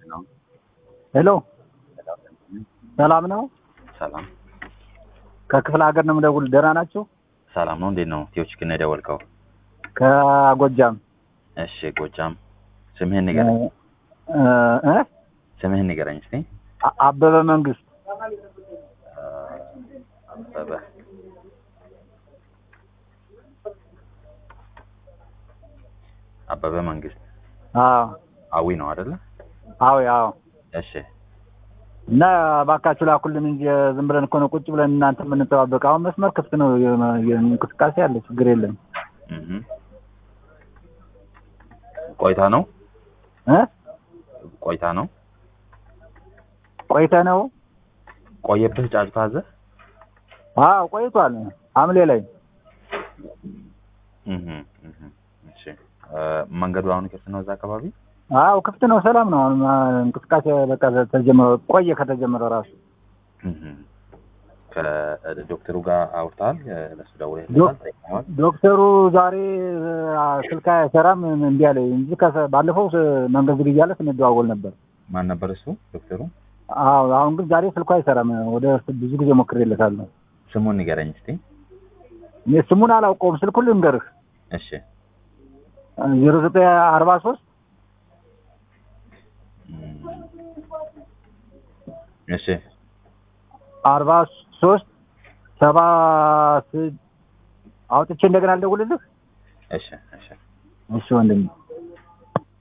ሄሎ ሰላም ነው? ሰላም ከክፍለ ሀገር ነው የምደውል። ደህና ናችሁ? ሰላም ነው። እንዴት ነው? ቲዮች ግን የደወልከው? ከጎጃም እሺ፣ ጎጃም። ስምህን ንገረኝ። እ እ ስምህን ንገረኝ እስቲ። አ- አበበ መንግስት አበበ አበበ መንግስት አዎ አዊ ነው አይደለ? አዎ አዎ። እሺ እና እባካችሁ ላኩልን እንጂ ዝም ብለን እኮ ነው ቁጭ ብለን እናንተ የምንጠባበቅ። አሁን መስመር ክፍት ነው፣ የ- የ- እንቅስቃሴ አለ፣ ችግር የለም እህ ቆይታ ነው እ ቆይታ ነው ቆይተ ነው። ቆየብህ ጫጭታ አዘህ? አዎ ቆይቷል፣ ሐምሌ ላይ እህ እህ እሺ እ መንገዱ አሁን ክፍት ነው እዛ አካባቢ? አዎ ክፍት ነው፣ ሰላም ነው። አሁን አ፣ እንቅስቃሴ በቃ ተጀመረ፣ ቆየ ከተጀመረ ራሱ እህ ከዶክተሩ ጋር አውርተሃል? ለሱ ደውለህ ዶክ- ጠይቀኸዋል? ዶክተሩ ዛሬ አ፣ ስልክ አይሰራም እምቢ አለኝ እንጂ ከሰ- ባለፈው ስ- መንገድ ዝግ እያለ ስንደዋወል ነበር። ማን ነበር እሱ ዶክተሩ? አዎ አሁን ግን ዛሬ ስልኩ አይሰራም። ወደ ብዙ ጊዜ ሞክሬለታለሁ። ስሙን ንገረኝ እስቲ። እኔ ስሙን አላውቀውም። ስልኩን ልንገርህ እሺ ዜሮ ዘጠኝ አርባ ሶስት እም፣ እሺ አርባ ሶስት ሰባ ስ- አውጥቼ እንደገና አልደውልልህ። እሺ እሺ እሺ ወንድሜ